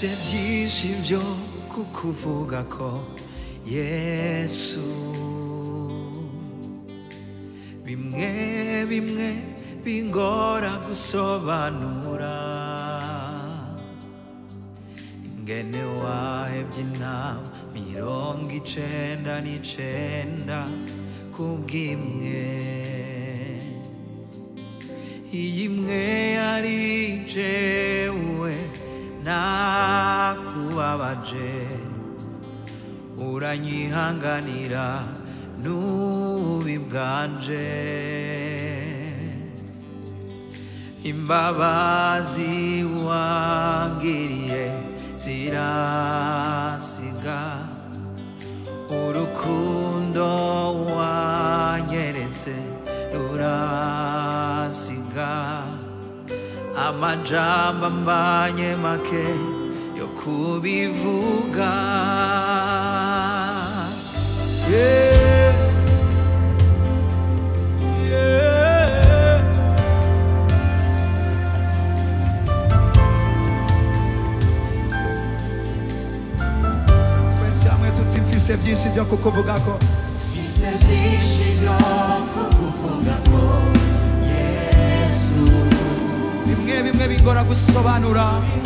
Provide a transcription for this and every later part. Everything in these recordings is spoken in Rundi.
mfise byinshi byo kukuvuga ko yesu bimwe bimwe bingora gusobanura ingene wahebye inama mirongo icenda n'icenda kubw'imwe iyi imwe yari jewe nakubabaje uranyihanganira n'ububi bwanje imbabazi wangiriye zirasiga urukundo wanyeretse rurasiga amajambo ambanye make yo kubivuga yeah. Yeah. twese hamwe tuti mfise byinshi byo kukuvuga ko Mfise byinshi byo kukuvuga ko Yesu bimwe bimwe bigora gusobanura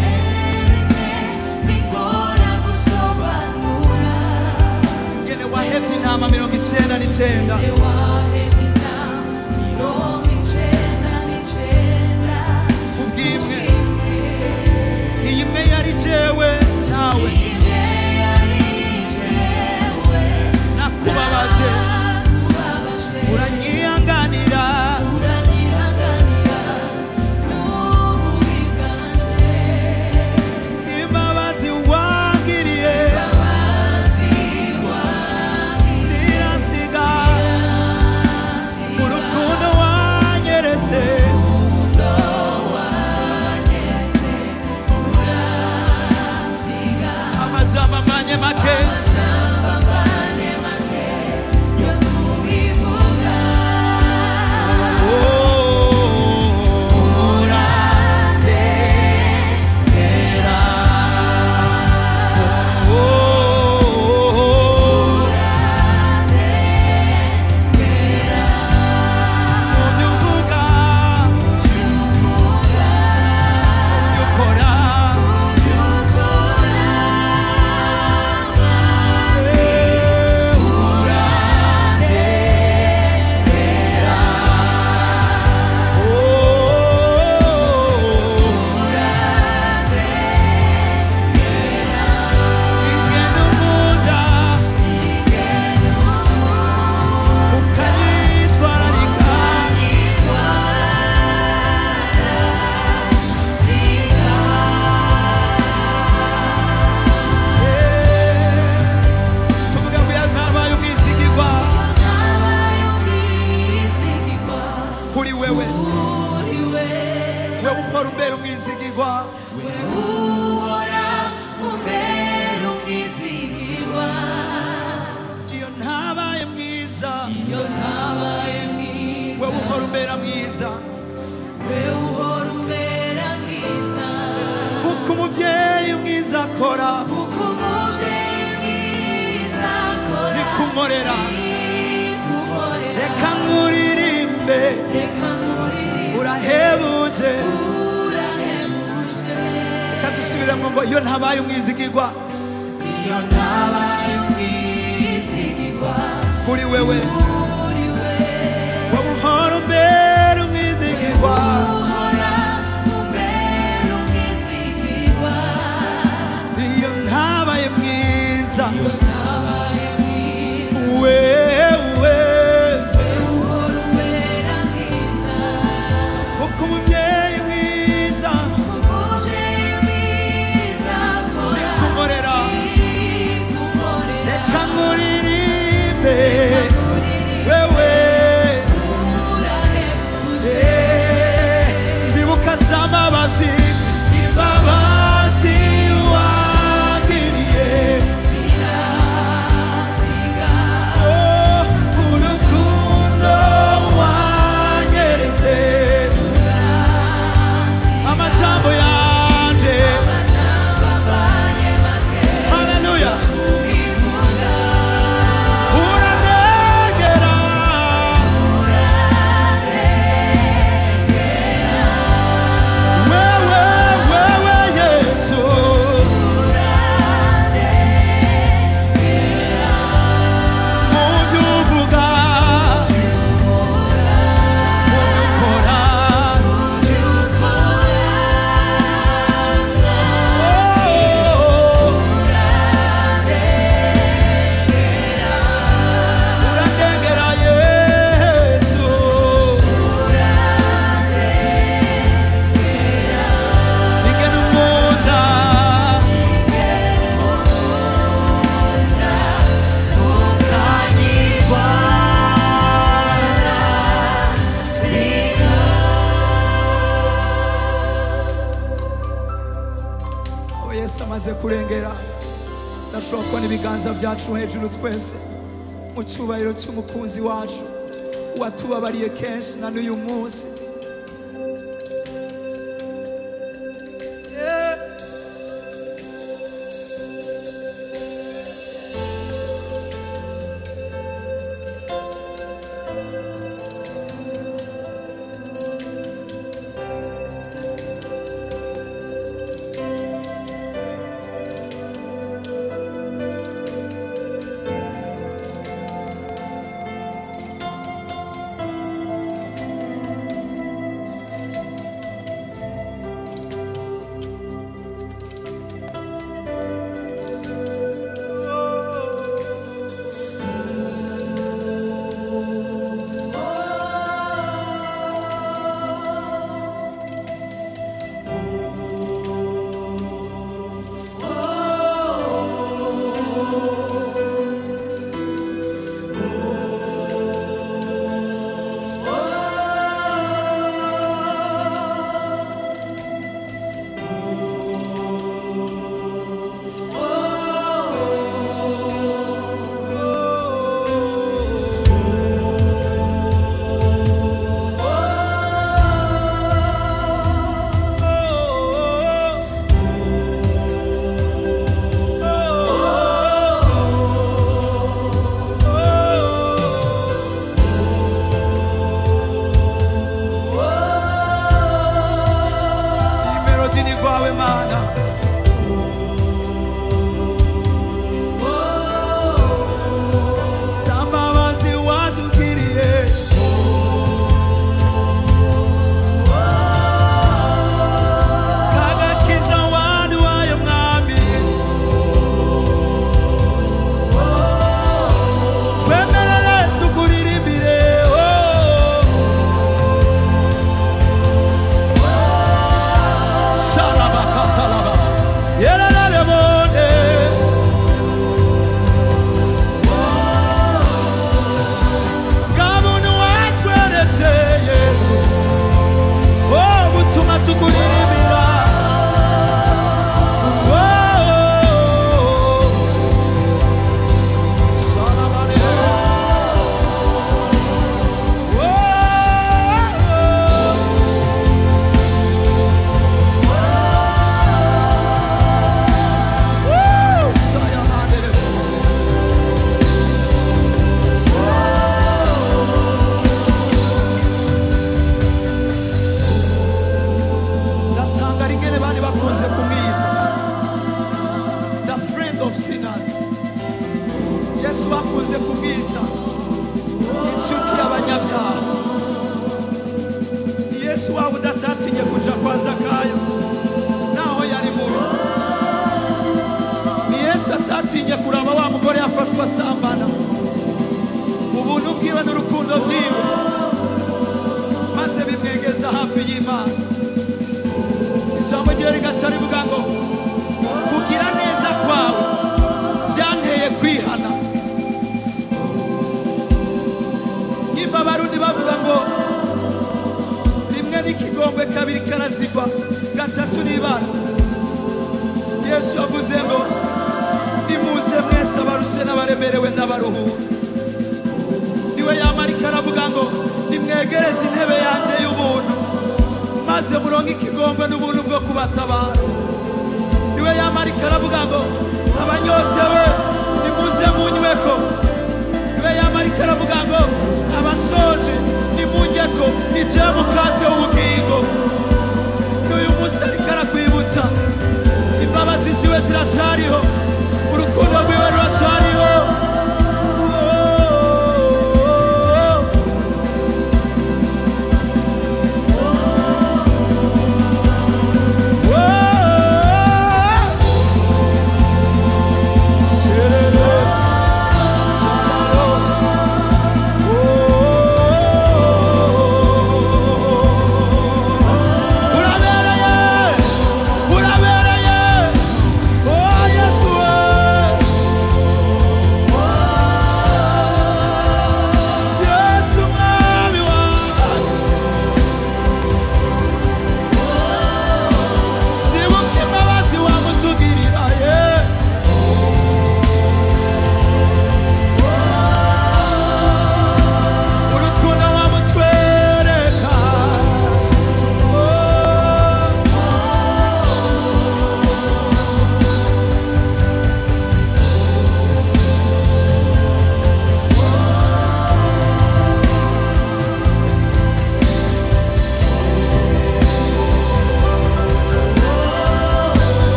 bigora gusobanura ngene wahevye intama mirongo icenda n'icenda wahejwe inama mirongo icenda n'icenda kubw'imwe iyi imwe yari jewe nawe imwe yari jewe nakubabaje nakubabaje uranyihanganira uranyihanganira n'ububi bwanje imbabazi wangiriye imbabazi wangize zirasiga urukundo wanyeretse amajambo amanye make Oh, urandekera. Oh, ubyuvuga, ubyukora. Eh, urandekera. kuri wewe wewe ukora umbera umwizigirwa iyo ntabaye mwiza wewe ukora umbera mwiza uko umubyeyi mwiza akora nikumorera reka nkuririmbe urahebuje reka dusubiremo ngo iyo ntabaye umwizigirwa iyo ntabaye umwizigirwa kuri wewe kuri we wowe uhora umbera umwizigirwa uhora umbera umwizigirwa iyo ntabaye mwiza ntabaye mwiza wewe uhora umbera mwiza uko umubyeyi mwiza umuje mwiza akora nikumorera ikumorera reka nkuririmbe wewe Eh, ndibuka z'amabazi imbabazi wangiriye wamaze kurengera ndashobora kubona ibiganza byacu hejuru twese mu cyubahiro cy'umukunzi wacu watubabariye kenshi na n'uyu munsi Yeah. iyi melodi ni rwawe mana sambabazi watugiriye kagakiza waduhaye mwami twemerere tukuririmbire oh. Sarabakatalaba. Yerelelebone. Ngabuntu watweretse Yesu. Oh, butuma tukuririmbira. Oh. Sarabane. Oh. Woo! Sayonara. ndatangara ingene bari bakunze kumwita the friend of sinners yesu bakunze kumwita inshuti y'abanyabyaha ni yesu waba udatatinye kuja kwa zakayo naho yari mubi ni yesu atatinye kuraba wa mugore yafatwa asambana ubuntu bwiwe n'urukundo bwiwe maze bimwegeza hafi y'imana ijambo ryiwe rigaca rivuga ngo kugira neza kwawe byanteye kwihana nimba abarundi bavuga ngo rimwe n'ikigongwe kabiri karazigwa gatatu n'ibana yesu yavuze ngo nimuze mwese abarushe n'abaremerewe n'abaruhura niwe yamarika aravuga ngo nimwegereze intebe yanjye y'ubuntu maze muronke ikigongwe n'ubuntu bwo kubatabara niwe yamarika aravuga ngo abanyotewe nimuze munyweko niwe yamarika aravuga ngo abasonje nimunjyeko nijewe mukate w'ubugingo n'uyu munsi ariko arakwibutsa imbabazi ziwe ziracariho urukundo rwiwe ruracariho Urabereye, urabereye, oh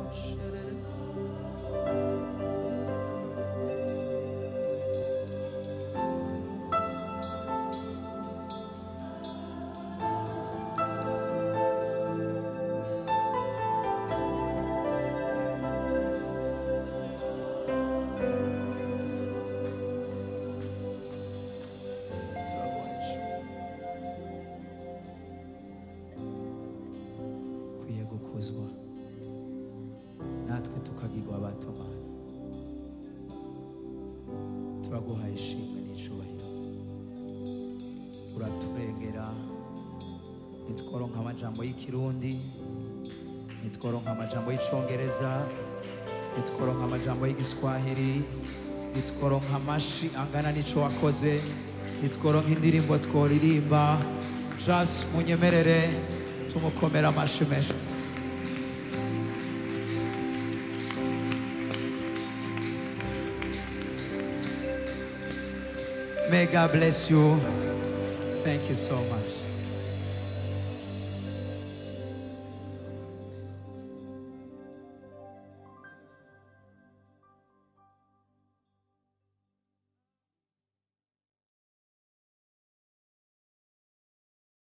kwiye gukuzwa natwe tukagirwa abatomana turaguhaye ishimwe n'icubahiro uraturengera nitworonka amajambo y'ikirundi nitworonka amajambo y'icongereza nitworonka amajambo y'igiswahili nitworonka amashi angana n'ico wakoze nitworonka indirimbo tworirimba jas munyemerere tumukomera amashi menshi May God bless you. Thank you so much.